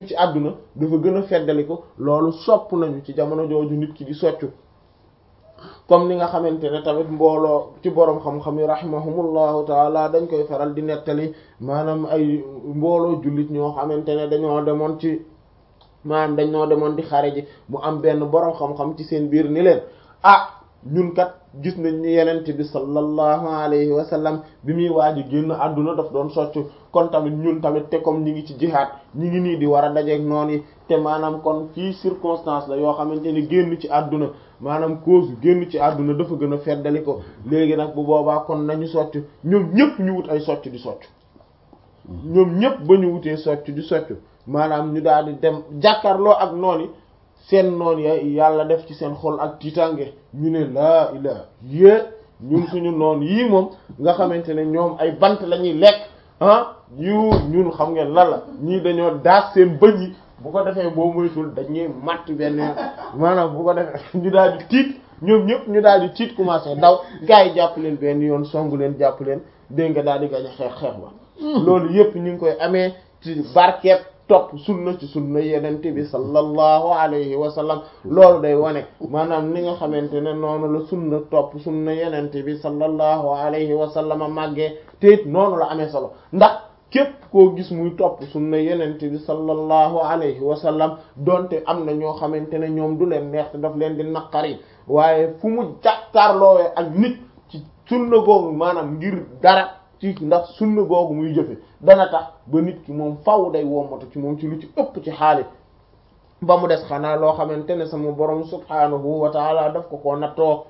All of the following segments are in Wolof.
ci àdduna dafa gën a feddali ko loolu sopp nañu ci jamono jooju nit ki di soccu comme ni nga xamante ne tamit mbooloo ci boroom xam-xam yi rahimahumullahu taala dañ koy faral di nettali maanaam ay mbooloo jullit ñoo xamante ne dañoo demoon ci maanaam dañoo demoon di xare ji mu am benn boroom xam-xam ci seen biir ni leen ah ñun kat gis nañ ni yenent bi sallallahu alayhi wa sallam bi muy waaj a génn àdduna daf doon soccu kon tamit ñun tamit te comme ñi ngi ci jihaad ñi ngi nii di war a dajeek noon yi te maanaam kon fii circonstance la yoo xamante ni génn ci àdduna maanaam cause génn ci àdduna dafa gën a feddali ko léegi nag bu boobaa kon nañu soccu ñoom ñëpp ñu wut ay soccu di soccu ñoom ñëpp ba ñu wutee soccu di soccu maanaam ñu daal di dem jàkkaarloo ak noon yi seen noon ya yàlla def ci seen xol ak tiitange ñu ne laa ilaa yée ñun suñu noon yii moom nga xamante ne ñoom ay bant la ñuy lekk ah yu ñun xam ngeen lan la ñii dañoo daas seen bëñ yi bu ko defee boo moytul dañuy matt benn maanaam bu ko defee ñu daal di tiit ñoom ñëpp ñu daal di tiit commencé daw gars yi jàpp leen benn yoon songu leen jàpp leen dégg nga daal di gañ a xeex xeex ba loolu yëpp ñu ngi koy amee ci barkeeb topp sunna ci sunna yenente bi sallallahu alayhi wa sallam loolu day wane maanaam ni nga xamante ne noonu la sunna topp sunna yenente bi sallallahu alayhi wa sallam màggee te it noonu la amee solo ndax képp koo gis muy topp sunna yenente bi sallallahu alayhi wa sallam donte am na ñoo xamante ne ñoom du leen neex te daf leen di naqari waaye fu mu jàkkaarloowee ak nit ci sunna googu maanaam ngir dara ci ndax sunna googu muy jëfe dana tax ba nit ki moom faw day wommatu ci moom ci lu ci ëpp ci xaalis ba mu des xanaa loo xamante ne sama borom subhaanahu wa taala daf ko koo nattoo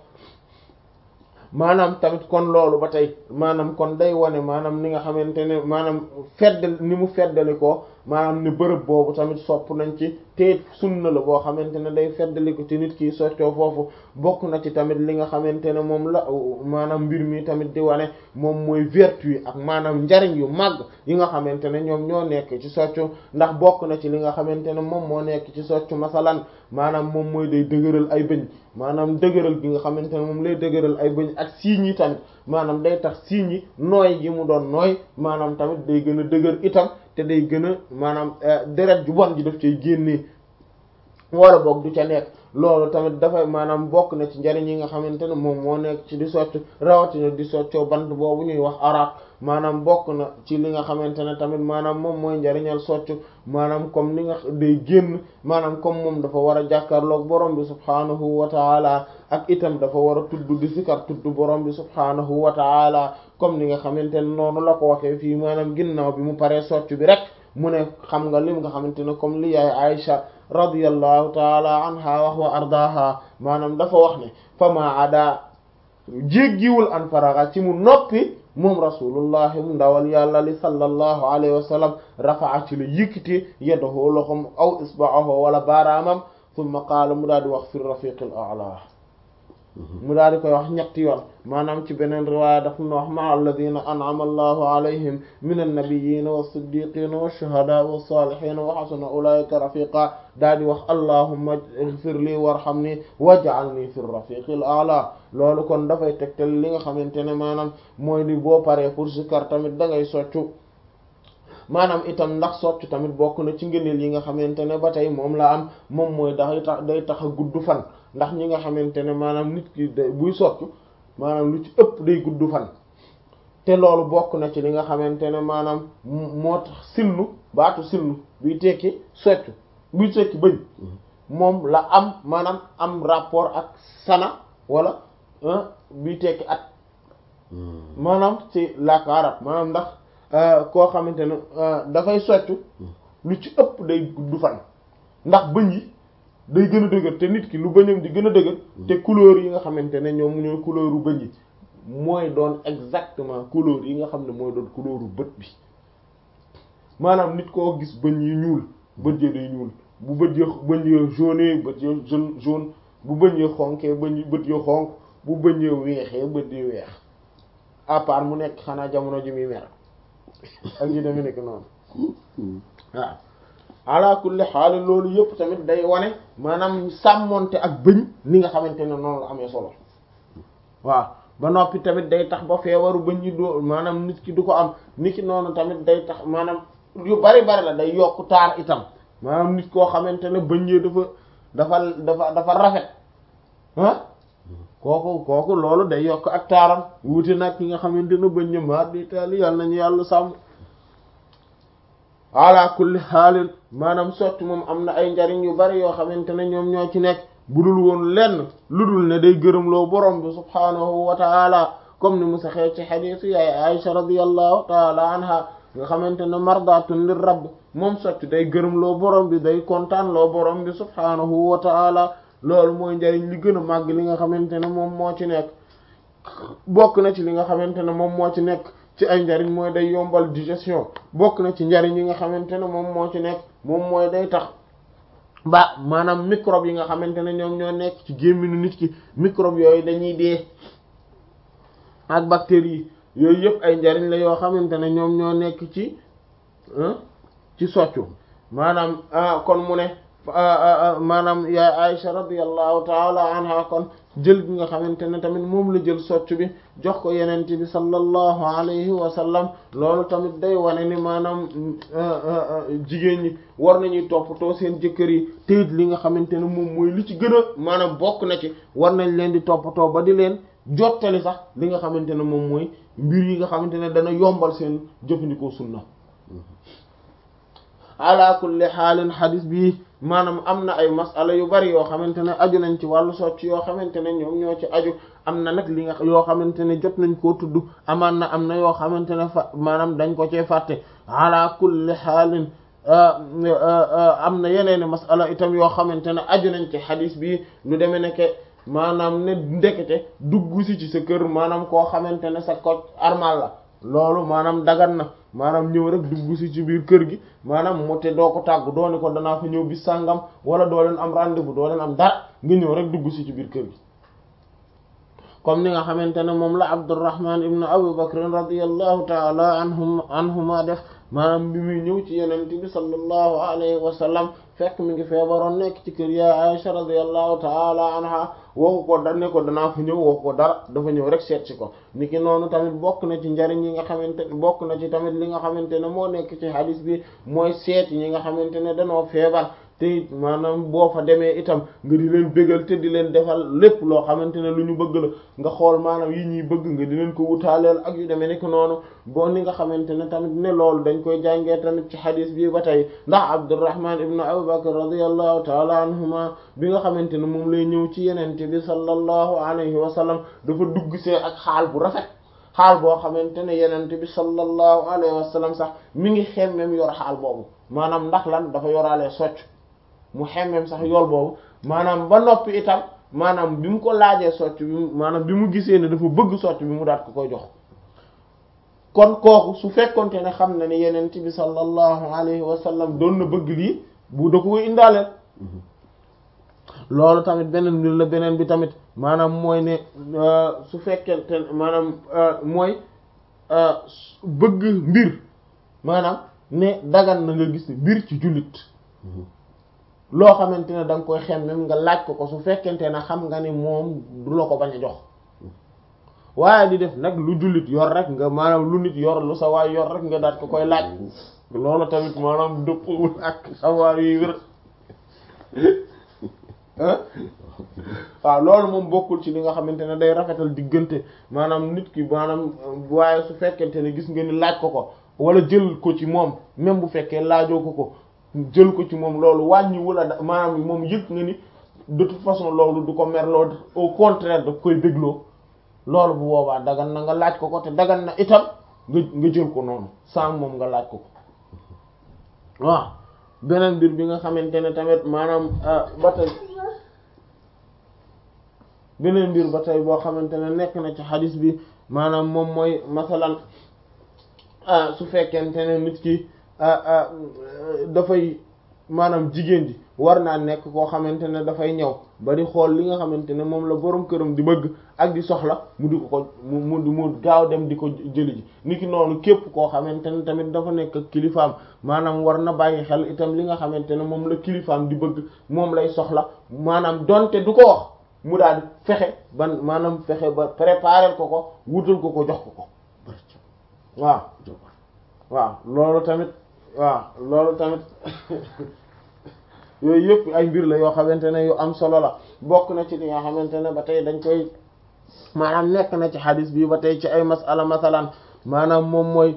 maanaam tamit kon loolu ba tey maanaam kon day wane maanaam ni nga xamante ne maanaam fedd ni mu feddali ko maanaam ne bërëb boobu tamit sopp nañ ci te sunna la boo xamante ne day feddali ko ci nit ki soccoo foofu bokk na ci tamit li nga xamante ne moom la maanaam mbir mi tamit di wane moom mooy vertu yi ak maanaam njariñ yu màgg yi nga xamante ne ñoom ñoo nekk ci soccu ndax bokk na ci li nga xamante ne moom moo nekk ci soccu masalan maanaam moom mooy day dëgëral ay bëñ maanaam dëgëral gi nga xamante ne moom lay dëgëral ay bëñ ak siiñ yi tamit maanaam day tax siiñ yi nooy gi mu doon nooy maanaam tamit day gën a dëgër itam te day gën a maanaam deret ju bon ji daf cay génnee wala boog du ca nekk loolu tamit dafay maanaam bokk na ci njariñ yi nga xamante ne moom moo nekk ci di socc rawatina di soccoo bant boobu ñuy wax arab maanaam bokk na ci li nga xamante ne tamit maanaam moom mooy njariñal socc maanaam comme ni nga day génn maanaam comme moom dafa war a jàkkaarloog borom bi subhaanahu wa taala ak itam dafa war a tudd di sikar tudd borom bi subhaanahu wa taala comme ni nga xamante ne noonu la ko waxee fii maanaam ginnaaw bi mu paree socc bi rek mu ne xam nga lim nga xamante ne comme li yaay Aïcha radiyallahu taala anha wax wa ardaha maanaam dafa wax ne fama ada jéggiwul an faraga ci mu noppi moom rasulullahi mu ndawal yàlla li sallallahu alayhi wa sallam rafaa ci la yëkkati yadahu loxom aw isba'ahu wala baaraamam thumma qaala mu daal di wax fi rafiqil a'la mu daal di koy wax ñetti yoon maanaam ci beneen riwaaya daf na wax ma alladina an'ama allahu alayhim min annabiyina was-siddiqina wash-shuhada was-salihina wa hasuna ulaika rafiqa daal di wax allahumma ighfir li warhamni waj'alni fi rafiqil a'la loolu kon dafay tegtal li nga xamante ne maanaam mooy ni boo paree pour zikar tamit da ngay soccu maanaam itam ndax soccu tamit bokk na ci ngëneel yi nga xamante ne ba tey moom la am moom mooy day tax day tax a gudd fan ndax ñi nga xamante ne maanaam nit ki day buy soccu maanaam lu ci ëpp day gudd fan te loolu bokk na ci li nga xamante ne maanaam moo tax sillu baatu sillu buy tekki soccu buy tekki bëñ moom la am maanaam am rapport ak sana wala buy tekki at maanaam ci làkk arab maanaam ndax koo xamante ne dafay soccu lu ci ëpp day gudd fan ndax bëñ yi day gën a dëgër te nit ki lu bëñam di gën a dëgër te couleur yi nga xamante ne ñoom ñooy couleuru bëñ yi mooy doon exactement couleur yi nga xam ne mooy doon couleuru bët bi maanaam nit koo gis bëñ yi ñuul bët yi day ñuul bu bët yi bëñ yi jaune bët yi jaune jaune bu bëñ yi xonkee bëñ yi bët yi xonk bu bëñ yi weexee bët yi weex à part mu nekk xanaa jamono ji muy mer ak yi deme nekk noonu waaw ala kulli xaal loolu yëpp tamit day wane maanaam sàmmonte ak bëñ ni nga xamante ne noonu la amee solo waaw ba noppi tamit day tax ba feebaru bëñ yi doo maanaam nit ki du ko am nit ki noonu tamit day tax maanaam yu bari bari la day yokk taar itam maanaam nit koo xamante ne bëñ yi dafa dafa dafa dafa rafet ah kooku kooku loolu day yokk ak taaram wuute nag ki nga xamante ne bëñ ñi maar di taali yàlla nañu yàlla sàmm ala kulli xaalin maanaam socc moom am na ay njariñ yu bari yoo xamante ne ñoom ñoo ci nekk budul woon lenn lu dul ne day gërëmloo borom bi subhaanahu wa taala comme ni mu saxee ci xadiisu yaay Aisha radiyallahu taala anha nga xamante ne mardatun lir rabb moom socc day gërëmloo borom bi day kontaan loo borom bi subhaanahu wa taala loolu mooy njariñ li gën a màgg li nga xamante ne moom moo ci nekk bokk na ci li nga xamante ne moom moo ci nekk ci ay njariñ mooy day yombal digestion bokk na ci njariñ yi nga xamante ne moom moo ci nekk moom mooy day tax ba maanaam microbe yi nga xamante ne ñoom ñoo nekk ci gémminu nit ki microbe yooyu dañuy dee ak bactéries yi yooyu yëpp ay njariñ la yoo xamante ne ñoom ñoo nekk ci ci soccu maanaam kon mu ne maanaam yaay Aisha radiyallahu taala anha kon jël bi nga xamante ne tamit moom la jël soccu bi jox ko yenent bi sallallahu alayhi wa sallam loolu tamit day wane ni maanaam jigéen ñi war nañuy toppatoo seen jëkkër yi te it li nga xamante ne moom mooy li ci gën a maanaam bokk na ci war nañ leen di toppatoo ba di leen jottali sax li nga xamante ne moom mooy mbir yi nga xamante ne dana yombal seen jëfandikoo sunna ala kulli xaalin xadis bi maanaam am na ay masala yu bari yoo xamante ne aju nañ ci wàllu socc yoo xamante ne ñoom ñoo ci aju am na nag li nga yoo xamante ne jot nañ koo tudd amaan na am na yoo xamante ne fa maanaam dañ ko cee fàtte ala kulli xaalin am na yeneeni masala itam yoo xamante ne aju nañ ci xadis bi lu demee nekke maanaam ne ndekete dugg si ci sa kër maanaam koo xamante ne sa koc armal la loolu maanaam dagan na maanaam ñëw rek dugg si ci biir kër gi maanaam mu te doo ko tàggu doo ni ko danaa fa ñëw bis sàngam wala doo leen am rendez-vous doo leen am dara nga ñëw rek dugg si ci biir kër gi comme ni nga xamante ne moom la Abdurrahman ibn Abu Bakr radiyallahu ta'ala anhum anhuma def maanaam bi muy ñëw ci yenent bi sallallahu alayhi wa sallam fekk mi ngi feebaroon nekk ci kër ya Aisha radiyallahu ta'ala anha waxu ko da ne ko danaa fa ñëw waxu ko dara dafa ñëw rek seet si ko niki noonu tamit bokk na ci njariñ yi nga xamante bokk na ci tamit li nga xamante ne moo nekk ci hadis bi mooy seet yi nga xamante ne danoo feebar te maanaam boo fa demee itam nga di leen bégal te di leen defal lépp loo xamante ne lu ñu bëgg la nga xool maanaam yi ñuy bëgg nga di leen ko wutaaleel ak yu demee nekk noonu boo ni nga xamante ne tamit ne loolu dañ koy jàngee tamit ci xadis bi ba tey ndax Abdurrahman ibn Abu Bakr radiyallahu taala anhuma bi nga xamante ne moom lay ñëw ci yenente bi sallallahu alayhi wa sallam dafa dugg see ak xaal bu rafet xaal boo xamante ne yenente bi sallallahu alayhi wa sallam sax mi ngi xemmem yor xaal boobu maanaam ndax lan dafa yoraale socc mu xemmem sax yool boobu maanaam ba noppi itam maanaam bi mu ko laajee socc bi maanaam bi mu gisee ne dafa bëgg socc bi mu daat ko koy jox kon kooku su fekkonte ne xam na ne yenent bi sallallahu alayhi wa sallam doon na bëgg lii bu da ko koy indaaleel loolu tamit beneen mbir la beneen bi tamit maanaam mooy ne su fekkente maanaam mooy bëgg mbir maanaam ne dagan na nga gis mbir ci jullit loo xamante ne da nga koy xemmem nga laaj ko ko su fekkente ne xam nga ni moom du la ko bañ a jox waaye di def nag lu jullit yor rek nga maanaam lu nit yor lu sa waay yor rek nga daat ko koy laaj loolu tamit maanaam dëppwul ak savoir yuy wér waaw loolu moom bokkul ci li nga xamante ne day rafetal diggante maanaam nit ki maanaam waaye su fekkente ne gis nga ni laaj ko ko wala jël ko ci moom même bu fekkee laajoo ko ko jël ko ci moom loolu wàññi wala maanaam moom yëg nga ni de toute façon loolu du ko merloo au contraire daf koy dégloo loolu bu boobaa dagan na nga laaj ko ko te dagan na itam nga nga jël ko noonu sans moom nga laaj ko ko waaw beneen mbir bi nga xamante ne tamit maanaam ba tey beneen mbir ba tey boo xamante ne nekk na ci xadis bi maanaam moom mooy masalan su fekkente ne nit ki dafay maanaam jigéen ji war naa nekk koo xamante ne dafay ñëw ba di xool li nga xamante ne moom la borom këram di bëgg ak di soxla mu di ko ko mu mu mu gaaw dem di ko jëli ji niki noonu képp koo xamante ne tamit dafa nekk ak kilifaam maanaam war na bàyyi xel itam li nga xamante ne moom la kilifaam di bëgg moom lay soxla maanaam donte du ko wax mu daal di fexe ban maanaam fexe ba préparer ko ko wutal ko ko jox ko ko waaw waaw loolu tamit waaw loolu tamit yooyu yëpp ay mbir la yoo xamante ne yu am solo la bokk na ci li nga xamante ne ba tey dañ koy maanaam nekk na ci xadis bi ba tey ci ay masala masalan maanaam moom mooy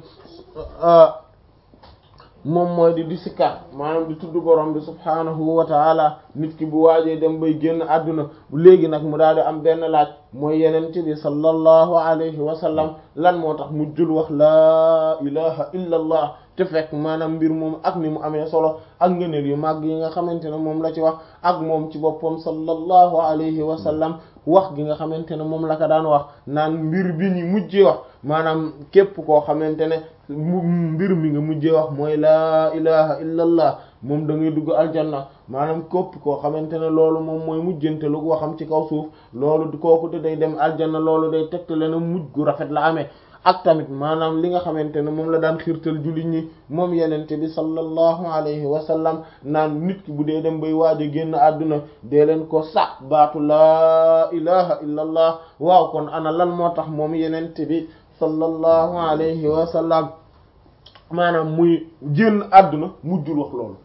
moom mooy di di sikkar maanaam di tudd borom bi subhaanahu wa taala nit ki bu waajee dem bay génn àdduna léegi nag mu daal di am benn laaj mooy yenent bi sallallahu alayhi wa sallam lan moo tax mujjul wax laa ilaha illa allah te fekk maanaam mbir moom ak ni mu amee solo ak ngëneel yu màgg yi nga xamante ne moom la ci wax ak moom ci boppam sallallahu alayhi wa sallam wax gi nga xamante ne moom la ko daan wax naan mbir bi ñu mujjee wax maanaam képp koo xamante ne mbir mi nga mujjee wax mooy laa ilaha illa allah moom da ngay dugg aljanna maanaam képp koo xamante ne loolu moom mooy mujjante lu waxam ci kaw suuf loolu kooku te day dem aljanna loolu day tegtale na mujj gu rafet la amee ak tamit maanaam li nga xamante ne moom la daan xiirtal jullit ñi moom yenente bi sallallahu alayhi wa sallam naan nit ki bu dee dem bay waaj a génn àdduna dee leen ko sax baatu laa ilaha illa allah waaw kon ana lan moo tax moom yenente bi sallallahu alayhi wa sallam maanaam muy génn àdduna mujjul wax loolu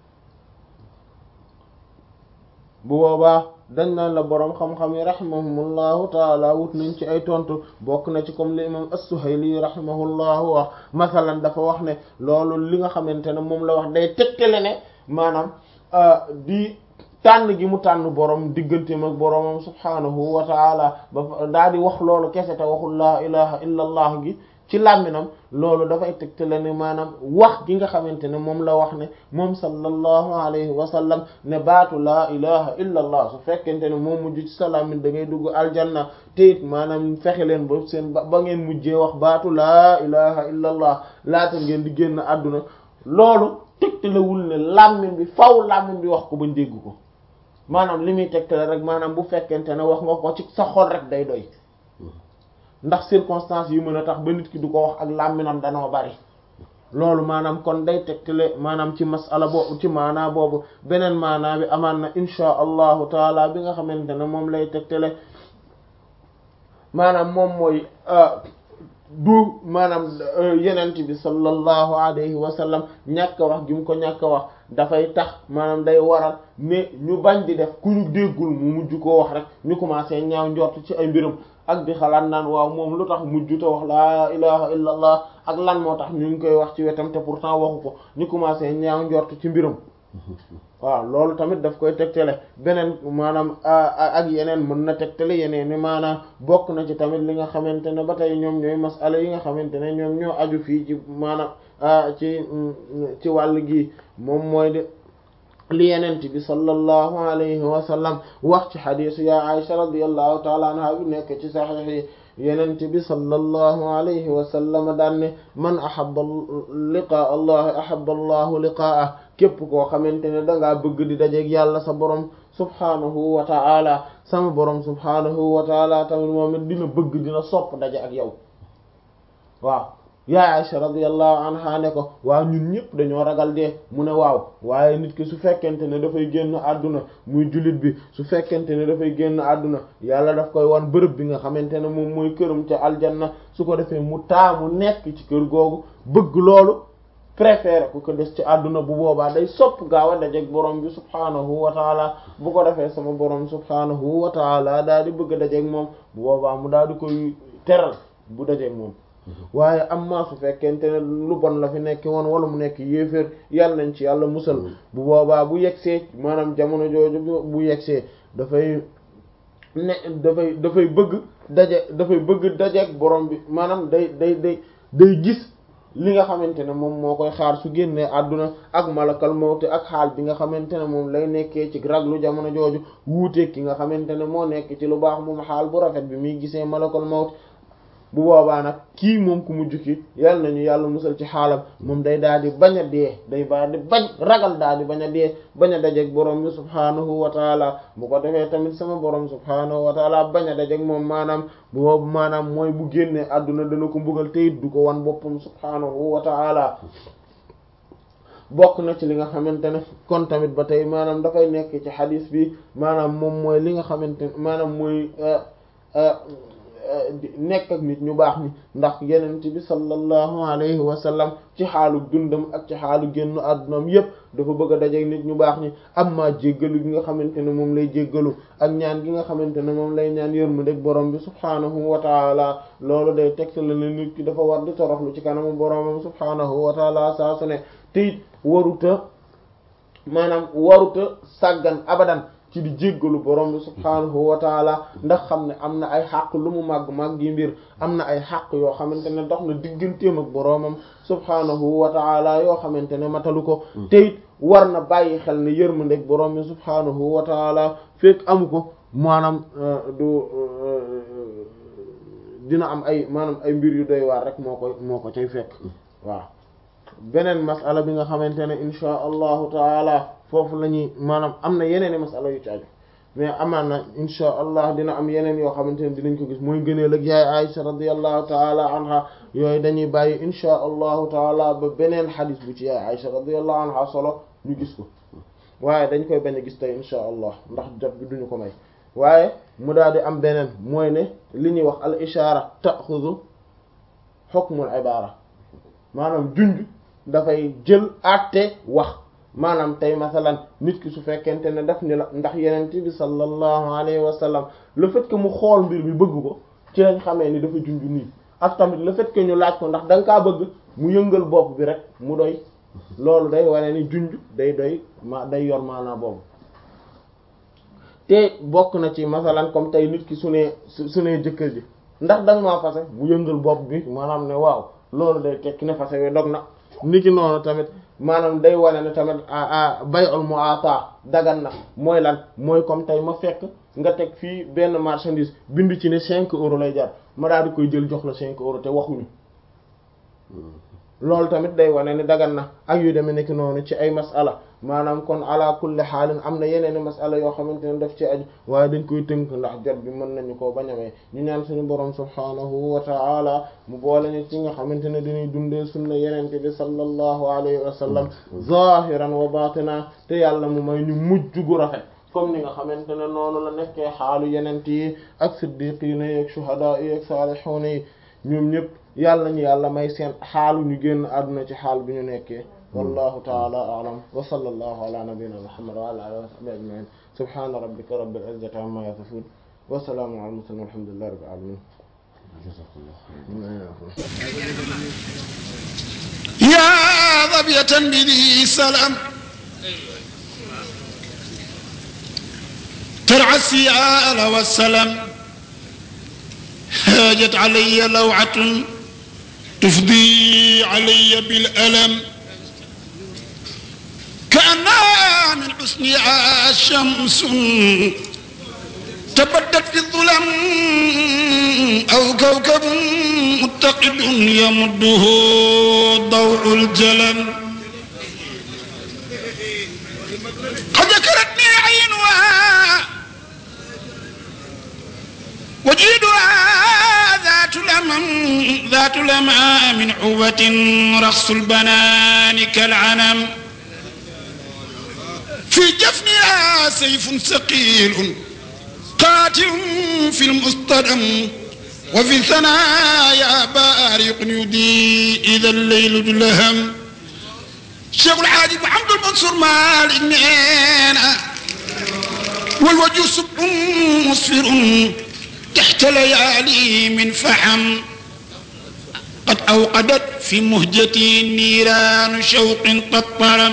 bu boobaa dañ naan la boroom xam-xam yi rahimahumullahu taala wut nañ ci ay tontu bokk na ci comme li imam as-Suhayli rahimahullahu wax masalan dafa wax ne loolu li nga xamante ne moom la wax day tegtale ne maanaam di tànn gi mu tànn borom digganteem ak boromam subhaanahu wa taala ba daa di wax loolu kese te waxul laa ilaha illa allah gi ci làmminam loolu dafay tegtale ne maanaam wax gi nga xamante ne moom la wax ne moom sallallahu alayhi wa sallam ne baatu laa ilaha illa allah su fekkente ne moom mujj ci sa làmmin da ngay dugg aljanna te it maanaam fexe leen ba seen ba ngeen mujjee wax baatu laa ilaha illa allah laata ngeen di génn àdduna loolu tegtalewul ne làmmin bi faw làmmin bi wax ko bañ dégg ko maanaam li muy tegtale rek maanaam bu fekkente ne wax nga ko ci sa xol rek day doy ndax circonstances yu mën a tax ba nit ki du ko wax ak làmminam danoo bari loolu maanaam kon day tegtale maanaam ci masala boobu ci maanaa boobu beneen maanaa bi amaan na insha allahu taala bi nga xamante ne moom lay tegtale maanaam moom mooy du maanaam yenent bi sallallahu alayhi wa sallam ñàkk a wax gi mu ko ñàkk a wax dafay tax maanaam day waral ne ñu bañ di def ku ñu déggul mu mujj koo wax rek ñu commencé ñaaw njort ci ay mbirum ak di xalaat naan waaw moom lu tax mujj te wax laa ilaha illa allah ak lan moo tax ñu ngi koy wax ci wetam te pourtant waxu ko ñu commencé ñaaw njort ci mbirum waaw loolu tamit daf koy tegtale beneen maanaam ak yeneen mën na tegtale yeneen ni maanaam bokk na ci tamit li nga xamante ne ba tey ñoom ñooy masala yi nga xamante ne ñoom ñoo aju fii ci maanaam ci ci wàll gi moom mooy de li yenent bi sallallahu alayhi wa sallam wax ci xadiisu ya Aisha radiyallahu taala anha bi nekk ci saxiix yi yenent bi sallallahu alayhi wa sallam daan ne man ahabba liqaa allah ahabba allahu liqaa'ah képp koo xamante ne dangaa bëgg di dajeeg yàlla sa borom subhaanahu wa ta'ala sama borom subhaanahu wa ta'ala tamit moom it dina bëgg dina sopp daje ak yow waaw yaa Aisha radiyallahu anha ne ko waaw ñun ñëpp dañoo ragal dee mu ne waaw waaye nit ki su fekkente ne dafay génn àdduna muy jullit bi su fekkente ne dafay génn àdduna yàlla daf koy wan bërëb bi nga xamante ne moom mooy këram ca aljanna su ko defee mu taamu nekk ci kër googu bëgg loolu préféré ku ko des ci àdduna bu boobaa day sopp gaaw a dajeek borom bi subhaanahu wa taala bu ko defee sama borom subhaanahu wa taala daal di bëgg a dajeek moom bu boobaa mu daal di koy teral bu dajeek moom waaye am maa su fekkente ne lu bon la fi nekk woon wala mu nekk yéeféer yàlla nañ ci yàlla musal bu boobaa bu yegsee maanaam jamono jooju bu yegsee dafay ne dafay dafay bëgg daje dafay bëgg dajeek borom bi maanaam day day day day gis li nga xamante ne moom moo koy xaar su génnee àdduna ak malakal mawti ak xaal bi nga xamante ne moom lay nekkee ci raglu jamono jooju wuuteeg ki nga xamante ne moo nekk ci lu baax moom xaal bu rafet bi muy gisee malakal mawti bu boobaa nag kii moom ku mujj ki yàlla nañu yàlla musal ci xaalam moom day daal di bañ a dee day daal di bañ ragal daal di bañ a dee bañ a dajeeg borom bi subhaanahu wa taala bu ko defee tamit sama borom subhaanahu wa taala bañ a dajeeg moom maanaam bu boobu maanaam mooy bu génnee àdduna dana ko mbugal te it du ko wan boppam subhaanahu wa taala bokk na ci li nga xamante ne kon tamit ba tey maanaam dafay nekk ci xadis bi maanaam moom mooy li nga xamante ne maanaam mooy nekk ak nit ñu baax ni ndax yenent bi sallallahu alayhi wa sallam ci xaalu dundam ak ci xaalu génn àddunam yépp dafa bëgg a dajeek nit ñu baax ñi amma jéggalu gi nga xamante ne moom lay jéggalu ak ñaan gi nga xamante ne moom lay ñaan yërmande borom bi subhaanahu wa taala loolu day tegte la ne nit ki dafa war di toroxlu ci kanamu boromam subhaanahu wa taala saa su ne te it waruta maanaam waruta sàggan abadan ci di jéggalu borom bi subhaanahu wa taala ndax xam ne am na ay xàq lu mu màgg màgg yi mbir am na ay xàq yoo xamante ne dox na digganteem ak boromam subhaanahu wa taala yoo xamante ne matalu ko te it war na bàyyi xel ne yërmandeeg borom bi subhaanahu wa taala fekk amu ko maanaam du dina am ay maanaam ay mbir yu doy waar rek moo koy moo ko cay fekk waaw beneen masala bi nga xamante ne insha allahu taala foofu la ñuy maanaam am na yeneen i masala yu ci aju mais amaan na insha allah dina am yeneen yoo xamante ne dinañ ko gis mooy gëneel ak yaay Aisha radiyallahu taala anha yooyu dañuy bàyyi insha allahu taala ba beneen xadis bu ci yaay Aisha radiyallahu anha solo ñu gis ko waaye dañ koy bañ a gis tey insha allah ndax jot bi duñu ko may waaye mu daal di am beneen mooy ne li ñuy wax al ishaara taxudu hukmul ibaara maanaam junj dafay jël àtte wax maanaam tey masalan nit ki su fekkente ne daf ni la ndax yenent bi sallallahu alayhi wa sallam le fait que mu xool mbir mi bëgg ko ci lañ xamee ni dafa junj nii ak tamit le fait que ñu laaj ko ndax da nga kaa bëgg mu yëngal bopp bi rek mu doy loolu day wane ni junj day doy ma day yor maanaa boobu te bokk na ci masalan comme tey nit ki su nee su nee jëkkër ji ndax da nga maa fase mu yëngal bopp bi maanaam ne waaw loolu day tekki ne fase wi dog na niki noonu tamit maanaam day wane ne tamit bay'ul mu'ata dagan na mooy lan mooy comme tey ma fekk nga teg fii benn marchandise bind ci ne cinq euros lay jar ma daal di koy jël jox la cinq euros te waxuñu loolu tamit day wane ni dagan na ak yu demee nekk noonu ci ay masala maanaam kon ala kulli xaalin am na yeneen i masala yoo xamante ne daf ci aju waaye dañ koy tënk ndax jot bi mën nañu koo bañamee ñu ñaan suñu borom subhaanahu wa ta'ala mu boole ñu ci nga xamante ne dañuy dundee sunna yenente bi sallallahu alayhi wa sallam zahiran wa batina te yàlla mu may ñu mujj gu rafet comme ni nga xamante ne noonu la nekkee xaalu yenent yi ak siddiqiina yi ak shuhadaa yi ak saalihuuna yi ñoom ñëpp yàlla ñu yàlla may seen xaalu ñu génn àdduna ci xaal bi ñu nekkee wallahu taala a'lam wa sallallahu ala nabiyyina muhammad wa ala alihi wa sahbihi ajma'in subhana rabbika rabbil izzati amma yasifun wa salamun ala al-mursalin walhamdulillahi rabbil alamin يا ظبية بذي سلام ترعى السيال والسلام هاجت علي لوعة تفضي علي بالألم كأنها من حسنها شمس تبدت في الظلم أو كوكب متقد يمده ضوء الجلم قد ذكرتني عينها وجيدها ذات لمم ذات لمام عوة رخص البنان كالعنم في جفنها سيف ثقيل قاتل في المصطدم وفي الثنايا بارق يدي إذا الليل دلهم الشيخ الحاج محمد المنصور مالك نينا والوجه سب مصفر تحت ليالي من فحم قد أوقدت في مهجتي نيران شوق قد طرم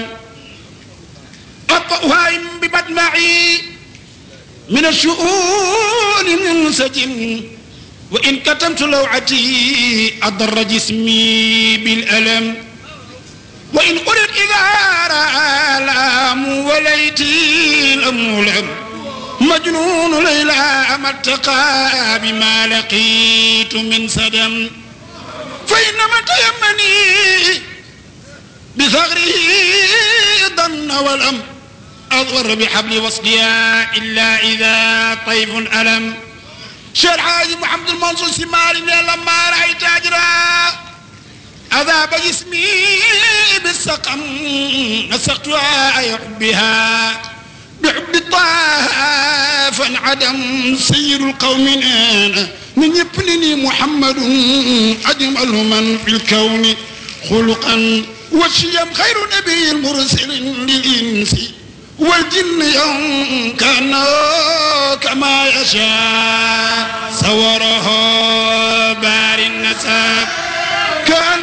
أطأها بمدمعي من الشؤون منسجم وإن كتمت لوعتي أضر جسمي بالألم وإن قلت إذا رأى الآم وليتي الأمولم مجنون ليلى ما ارتقى بما لقيت من سدم فإنما تيمني بثغره ضن ولم أضر بحبل وصلها إلا إذا طيف ألم شيخ حاج محمد المنصور سماري لما رأيت أجرا أذاب جسمي بالسقم نسقتها يحبها بحب طه فانعدم سير القوم أنا من يبنني محمد أجمل من في الكون خلقا والشيم خير نبي المرسل للإنس والجن يوم كان كما يشاء صوره بار النسب كان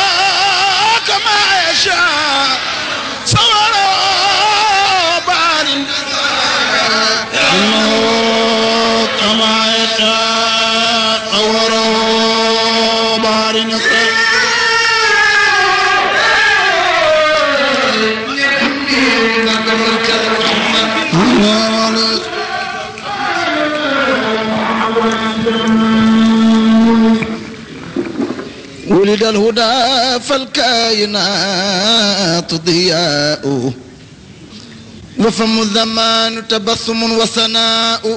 كما يشاء صوره بار النسب كأنه كما يشاء صوره بار النسب ولد الهدى فالكائنات ضياء وفم الزمان تبسم وسناء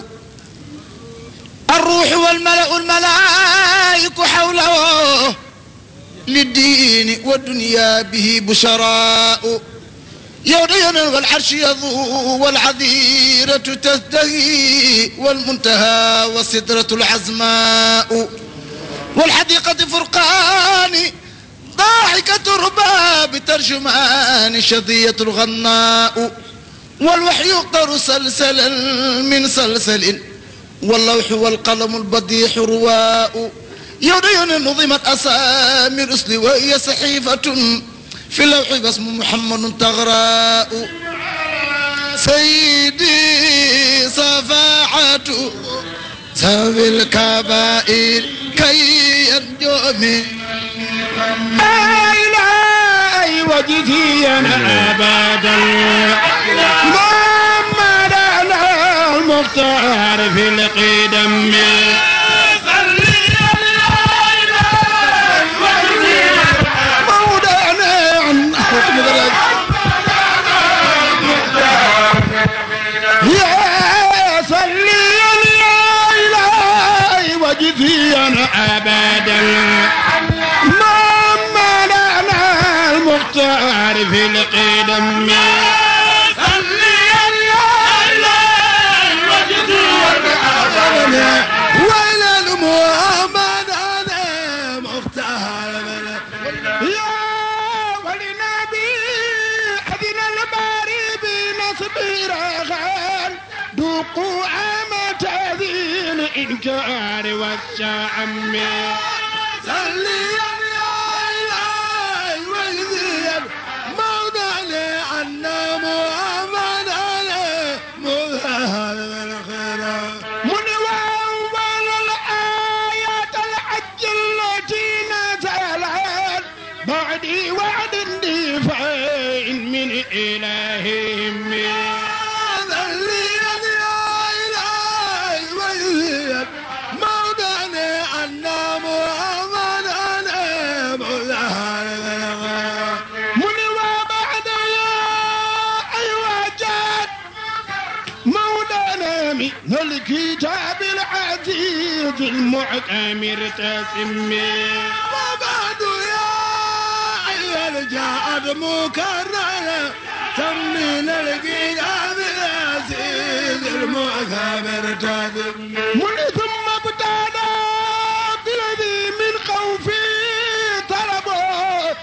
الروح والملأ الملائك حوله للدين والدنيا به بشراء يوم والعرش يضو والعذيرة تزدهي والمنتهى والسدرة العزماء والحديقة فرقان ضاحكة رباب ترجمان شظية الغناء والوحي يقطر سلسلا من سلسل واللوح والقلم البديح رواء يوم نظمت أسامي الرسل وهي صحيفة في اللوح باسم محمد تغراء سيدي صفاعة سوي الكبائر كي ينجو من إلهي وجدي أنا أبدا محمد أنا المختار في القدم مولانا عن حكم يا صلي يا إلهي وجدي أنا أبدا محمد أنا المختار في القدم وإلى المحمد أنا مختار يا ولنبي أذن الباري بنصب رغال ذوقوا عام تأذين الإنكار والشعم صلي يا إلهي وإذن مولانا عنا محمد أنا مختار من وأول الآيات الحج التي نزلت بعد وعد دفاع من إلههم من وبعد يا أيها جاد مولانا من الكتاب العزيز المعتمر تسمي مكرر تمين الكتاب العزيز المعتبر تدم من ثم ابتدى بالذي من خوفي طلبه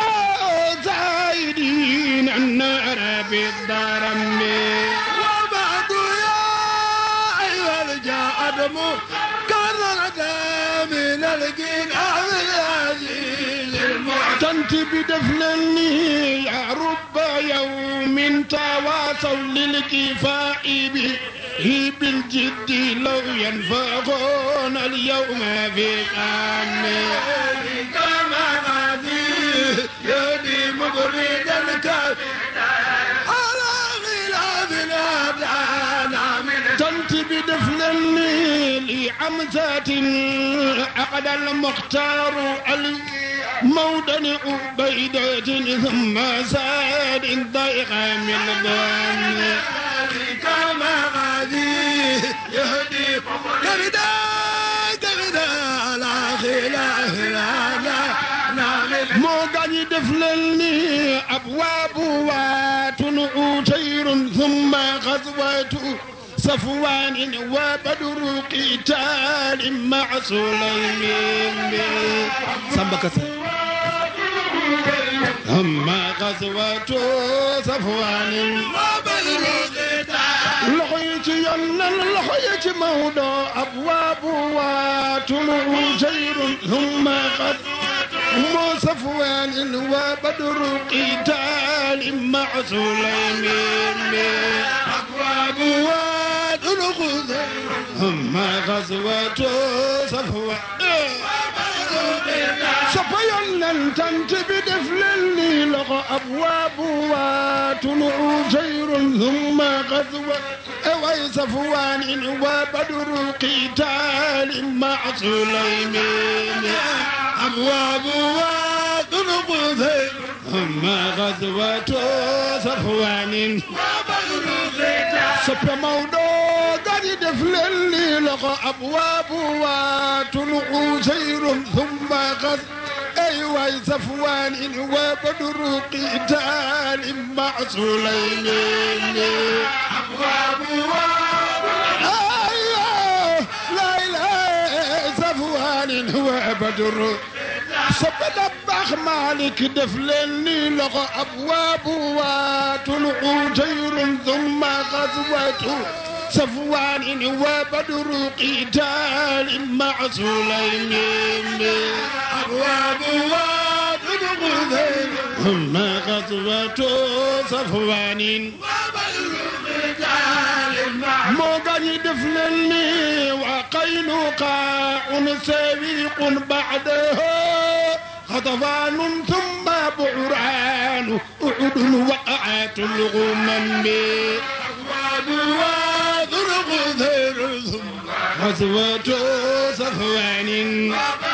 فزايدين النار بالضرم وبعد يا أيها الجاد مكرر من الكتاب العزيز المعتبر تنتبه دفنني يا رب يوم تواصوا للكفاء به بالجد لو ينفقون اليوم في قامه كما غادي يدي مبرد الكافر على غلاف الأبدان من تنتبه دفنني لعمزة عقد المختار المودن عبيدة ثم ساد ضيق من ضمن كما غادي يهدي كبدا كبدا لا خلاف لا لا لا moo gaañi def leen ni abwaabu waatun utayr thumma xaswatu safwaanin wa badru qitaalin maa sulaymin samba kase أما غزوة صفوان loxo yi ci yonnal loxo yi ci mawdo abwaabu waatun ujayrun humma qad mo safwaanin wa badru qitaalin ma'a sulaymin abwaabu waatun humma ghazwatu safwaan sopa yonnal tant bi def leen ni loxo abwaabu waatun ujayrun humma ghazwatu way safwaan wa badru qitaal ma sulaymin abwaab wa durub ma ghazwatu safwaan wa badru qitaal soppe Mawdo gadi def leen li loxo abwaab wa tulu sayrun thumma ghaz ay way safwaan wa badru qitaal ma sulaymin abwaab هو بدر صب دباخ مالك دفلني لغى أبواب وطلع جير ثم غزوة صفوان وبدر قتال مع سليم أبواب وطلع ثم غزوة صفوان moo gaañi def leen ni waa qaynuqaa sawiiqun ba'dahu xatafaanun thumma bu'raanu uhudun waqa'atul ghumam غزوة صفوان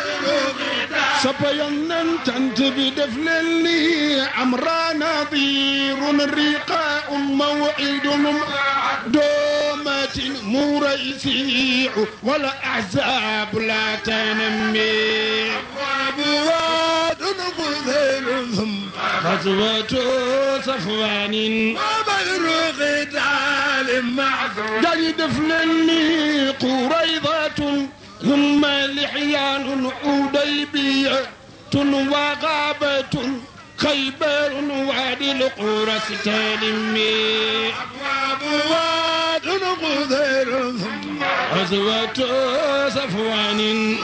صبيا تنت بدفل لي عمرا نظير رقاء موعد دومة مريسيع ولا أحزاب لا تنمي أبواب غزير ثم غزوة صفوان وبدر قتال معذور دني دفلني قريضة ثم لحيان حديبية وغابة خيبر وادي القرى ستالمي أبواب واد غذير ثم غزوة صفوان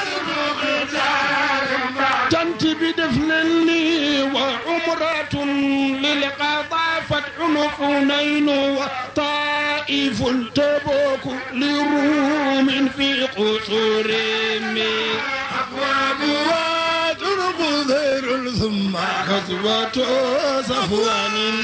تنت بدفلني وعمرة للقضاء فتح حنين وطائف تبوك لروم في قصورهم أبواب واد غذير ثم غزوة صفوان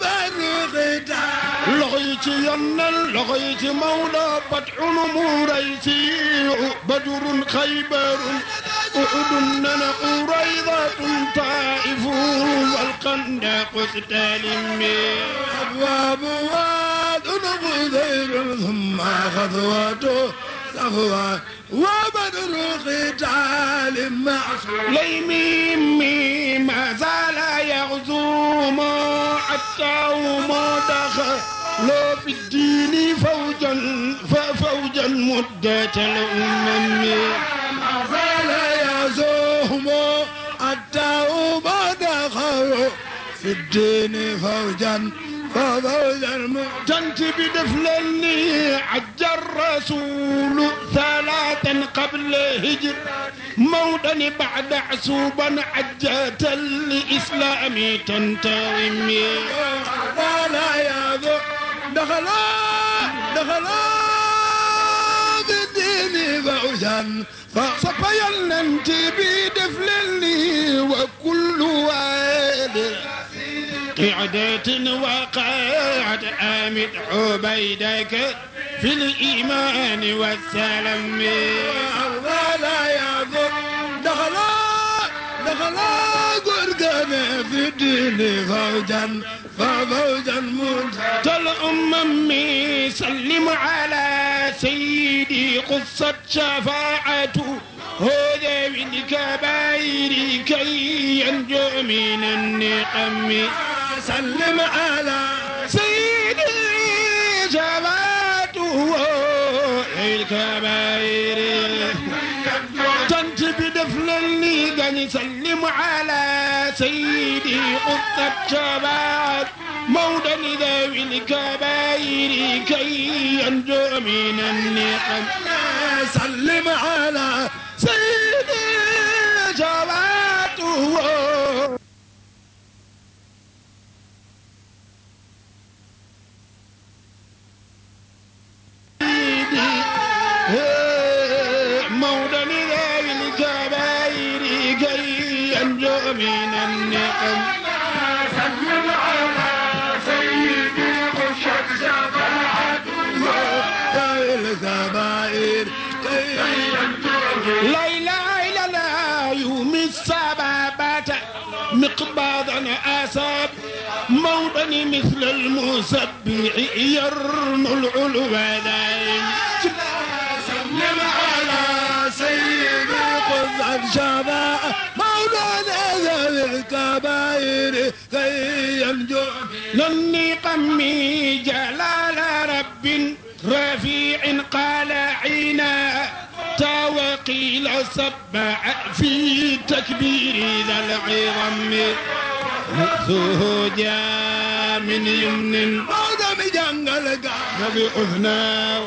loxo yi ci yonnal loxo yi ci mawla batxun muraysi badrun xaybarun uhudun nana quraydatun taifun walqandaq stalimi abwaabu waadun gudayr thumma xadwatu صفوان وبدر قتال مع سليم ما زال يغزوم حتى وما دخل لو في الدين فوجا ففوجا مدة الأمم ما زال يغزوم حتى وما دخل في الدين فوجا تنت بدفلني عج الرسول ثلاثا قبل هجر مودا بعد عسوبا عجة الإسلام تنتظم ولا يا ذو دخلا دخلا بالدين فوزا فصفيا انت بدفلني وكل واد قعدة وقعد آمد عبيدك في الإيمان والسلام ولا يضر دخلا دخلا قرقنا في الدين فوجا ففوجا منتهى الأمم سلم على سيدي قصة شفاعته هذا من كبائر كي ينجو من النقم سلم على سيدي جباته الكبائر تنتبه دفل لي قال سلم على سيدي قطة شباب مودا ذوي الكبائر كي ينجو من النقم سلم على سيدي جواته مودا ذوي الكبائر كي ينجو من النقم سلم على سيدي قشة شفاعته الكبائر لا اله الا الله يوم السبابة مقباضا اساب موضا مثل المسبح يرن العلو دائم سلم على سيدي قذ الشفاعة مولانا ذوي الكبائر كي ينجو لني قمي جلال رب رفيع قال عينا وقيل سبع في تكبير ذا العظم رأسه جاء من يمن موضع مجنجل بأذناه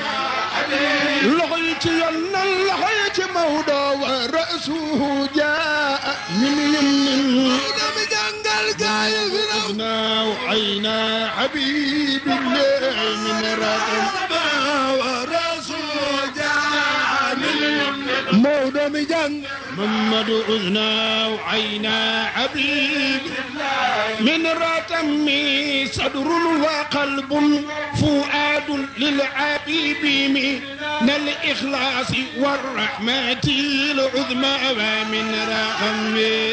لغيت يلنا لغيت موضع ورأسه جاء من يمن موضع مجنجل قايل في الأرض أذناه عينا حبيب الله من رأسه ورسول جاء من يمن موضع مجنجل محمد أذنا وعينا حبيب من رتم صدر وقلب فؤاد للعبيب من الإخلاص والرحمة العظمى ومن رحم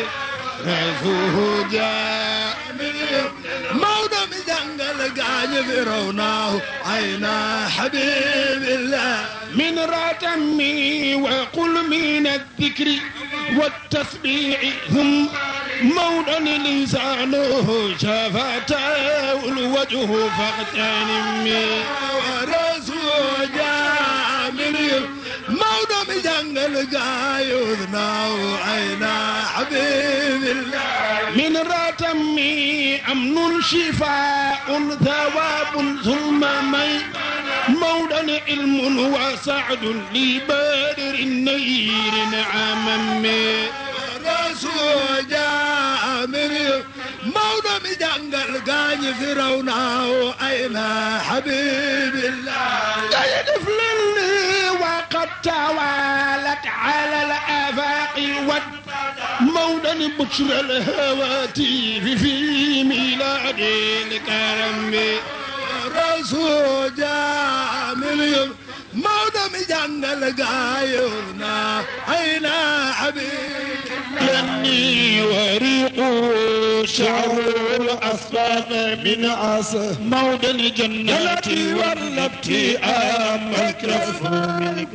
رسوله جاء موضع مجنجل قايل في روناه عينا حبيب الله من رتم وقل من الذكر والتسبيح هم موضع لسانه شفته الوجه فاغتنم ورسول جاء من يمن موضع مجنجل قايل ذناه عينا حبيب الله من رتم أمن شفاء ثواب ثم مي موضع علم وسعد لبادر النير عمم رسول جاء من موضع مجنجل قايل في روناه أين حبيب الله قيد فلني وقد توالت على الآفاق والموضع بشر الهواتف في ميلاد الكرم رسول جاء من يوم موضع مجنجل قايلنا أين حبيب لني وريق شعر الأصفاد من عصا موضع الجنات والنبت أما الكف من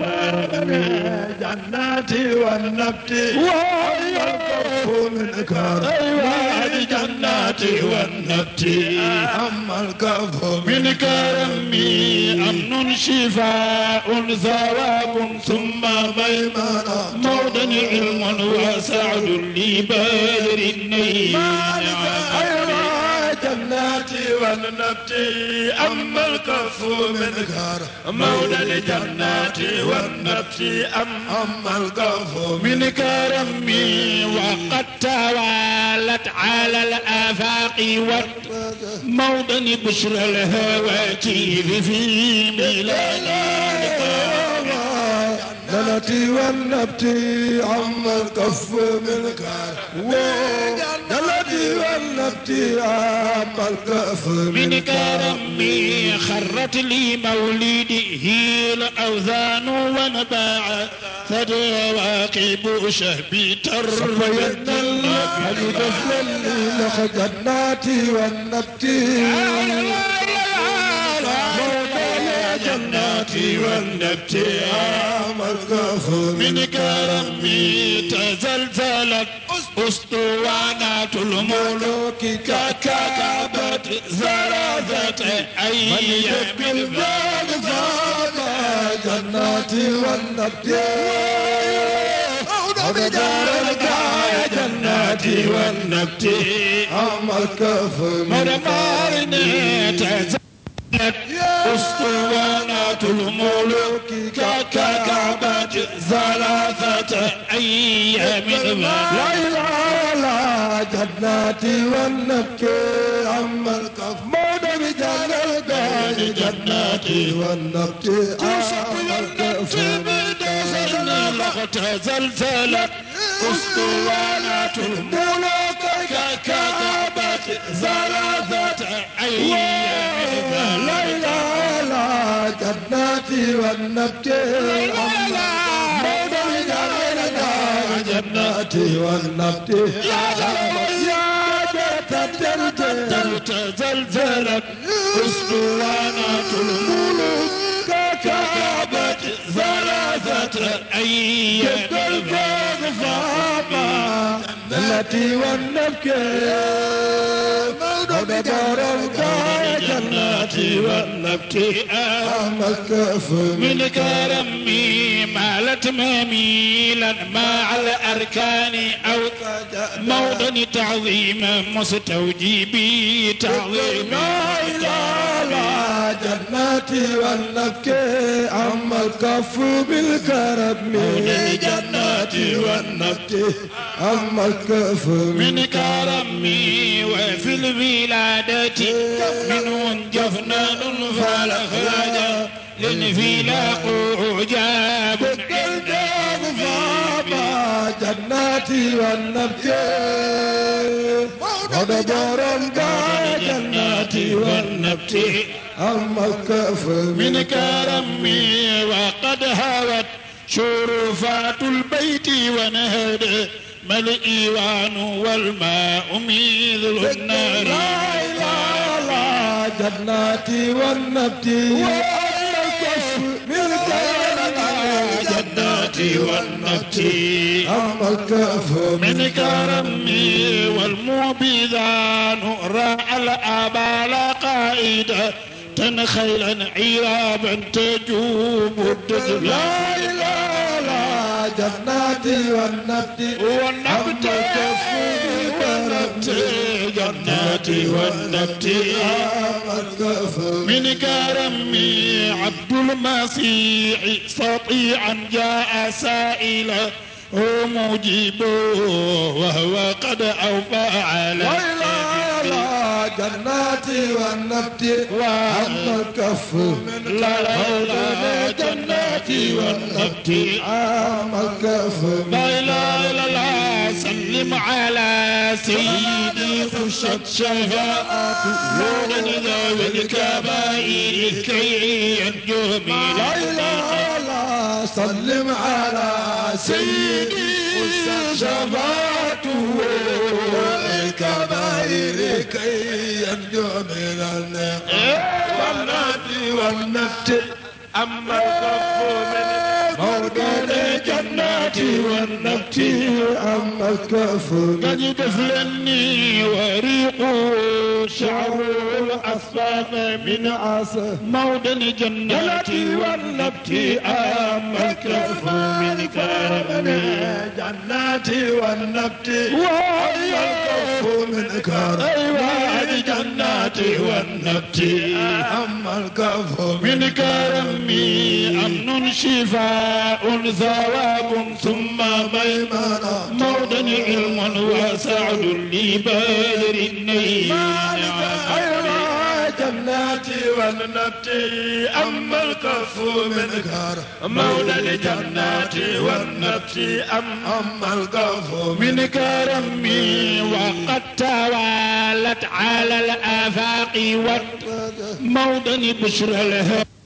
جناتي والنبت والكف من كرم أيوة الجنات والنبت أما الكف من كرمي أمن شفاء ثواب ثم ميمنة موضع علم وسعد لبادر النيل أيوة جناتي والنبت أما الكف من كرم مولى الجنات والنبت أما الكف من من كرمي وقد توالت على الآفاق والموضع بشر الهواتف في ميلاد جنتي والنبتي عما الكف من كار جنتي والنبتي عما الكف من من كار كرمي خرت لي مولده الأوثان ونباع ثدواقب شهبي وين تربية الحبيب فللي لخ جناتي والنبتي جناتي والنبتي عما الكف من كرمي تزلزلت أسطوانات الملوك ككعبة زرازة أيام بالبال فاضا جناتي والنبتي بدارك يا جناتي والنبت أما الكف من مدمارني تزلت أسطوانات الملوك ككعبة ثلاثة أيام لا إله إلا جناتي والنبكي أما الكف مود بجل القاي جناتي والنبكي أما الكف زلزلت أسطوانات الملوك ككعبة ثلاثة أيام لا إله إلا جناتي والنبكي أما مود بجل القاي جناتي والنبكي يا جت الدرجة زلزلت أسطوانات الملوك ككعبة ثلاثة أيام فاما التي والنبكي مولد دار جناتي والنبتي أما الكف من كرمي مالت مميلا مع الأركان أو موطن تعظيم مستوجبي تعظيم لا إله إلا جناتي والنبكي أما الكف بالكرم جناتي والنبكي أما الكف من كرمي وفي الولادة من جفنان فالأخراج للفلاق جاب الجاب فاما جناتي والنبكي ودبر القاع جناتي والنبكي أما الكف من كرمي وقد هوت شرفات البيت ونهد ما الإيوان والماء مثل النار لا إله إلا جناتي والنبتي وأما الكف من جناتي والنبتي أما الكف من كرمي والمبيذان راى الآبال قائدة تنخيلا عرابا تجوب الدجل لا إله إلا جناتي والنبتي والنبت والنبت جناتي والنبت أما الكف من كرمي عبد المسيح سطيعا جاء سائلا هو مجيب وهو قد أوفى على لا إله إلا جناتي والنبتي أما الكف لا لا لا جناتي والنبت أما الكف لا إله إلا الله سلم على سيدي خشت شفاعته نور ذوي الكبائر كي ينجو من لا إله إلا سلم على سيدي شفاعته الكبائر كي ينجو من النار والنبت أما الكف من موضوع الجنات والنبت أما الكف قد دفلني وريقه شعر الأصفاف من عسى مودن جناتي والنبت أما الكف من كرم جناتي والنبت وأما الكف من كرم أيوة جناتي والنبت أما الكف من كرمي أمن شفاء ثواب ثم ميمنة مودن علم وسعد لبدر النيل أيوة جناتي والنبت أما الكف من كرم مولى الجنات والنبت أما الكف من كرمي وقد توالت على الآفاق والموطن بشر الهدى